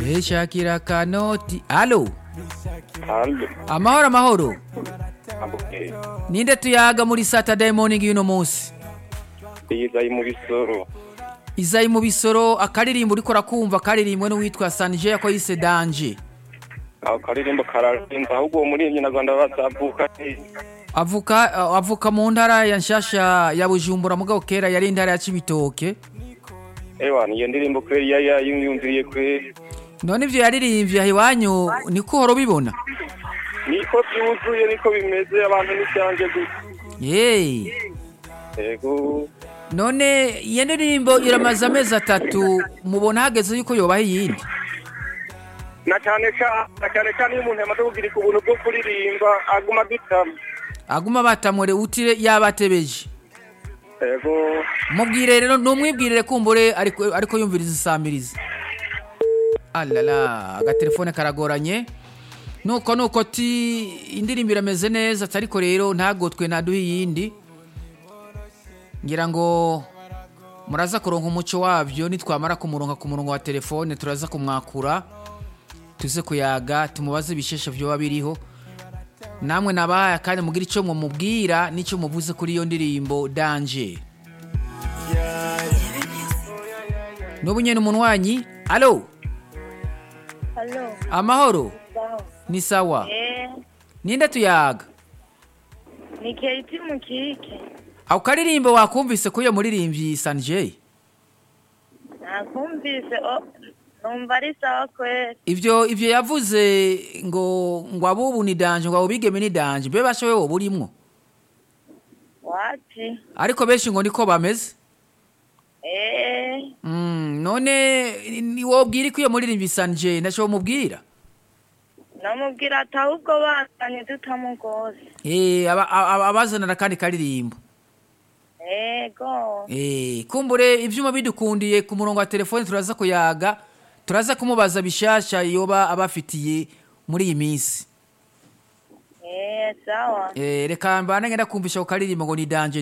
beshakira kanoti alo Halo. amahoro amahoro Ambuke. ninde tuyaga muri saturday morning y'uno munsi Yizayi mu bisoro. izayi mu bisoro akaririmbo uriko rakumva karirimbwe n'uwitwa sanje yako yise danje Aho karirimbo kararimba ahubwo uwo muri Nyarwanda bazavuka avuka avuka mu ntara ya nshasha ya bujumbura mugabo kera yari intara ya cibitoke Ewa niyo ndirimbo kweli ya ya yumviriye kweli. none ivyo yaririmbye aha iwanyu niko uhora ubibona Niko byuzuye niko bimeze abantu n'icyanje gusa. yeee Ego. none iyo ndirimbo iramaze amezi atatu mubona hageze yuko yobaho iyindi Na cyane cyane na cyane cyane iyo umuntu yamaze kugira ubuntu bwo kuririmba aguma dutama. aguma batamure utire yabatebeje Ego. mubwire rero numwibwirire kumbure ariko ariko yumviriza isamiriza alala agatelefone karagoranye nuko nuko ti indirimbo irameze neza ariko rero ntagotwe ntaduhe iyindi ngira ngo muraza kuronka umuco wabyo nitwamara kumuronka ku murongo wa telefone turaza kumwakura tuze kuyaga tumubaze ibisheshe vyoba biriho namwe nabahaye kandi mugire icyo mumubwira n'icyo muvuze kuri iyo ndirimbo danje n'ubu nyene umunwanyi alo Halo. amahoro Sawa. ni sawa Eh, ninde tuyaga ni Katie Mukike. ako karirimbo wakumvise ko iyo muririmbyi sanjay Nakumvise o numva ari sawa kweli. ivyo ivyo yavuze ngo ngo abubu ni danje ngo abubigeme ni danje mbe bashowe woba urimwo Wapi? ariko benshi ngo niko bameze Eh, mm, none ni wobwira ko iyo muririmbyi sanjay ndaco mubwira namubwira ati ahubwo bazanye tutamugose. Eh, aba- aba- abazanira kandi karirimbo Ego. Eh, kumbure ivyuma bidukundiye ku murongo wa telefone turaza kuyaga turaza kumubaza bishasha yoba abafitiye muri iyi minsi Eh, sawa. Eh, reka mbane ngenda kumvisha ku karirimbo ngo ni danje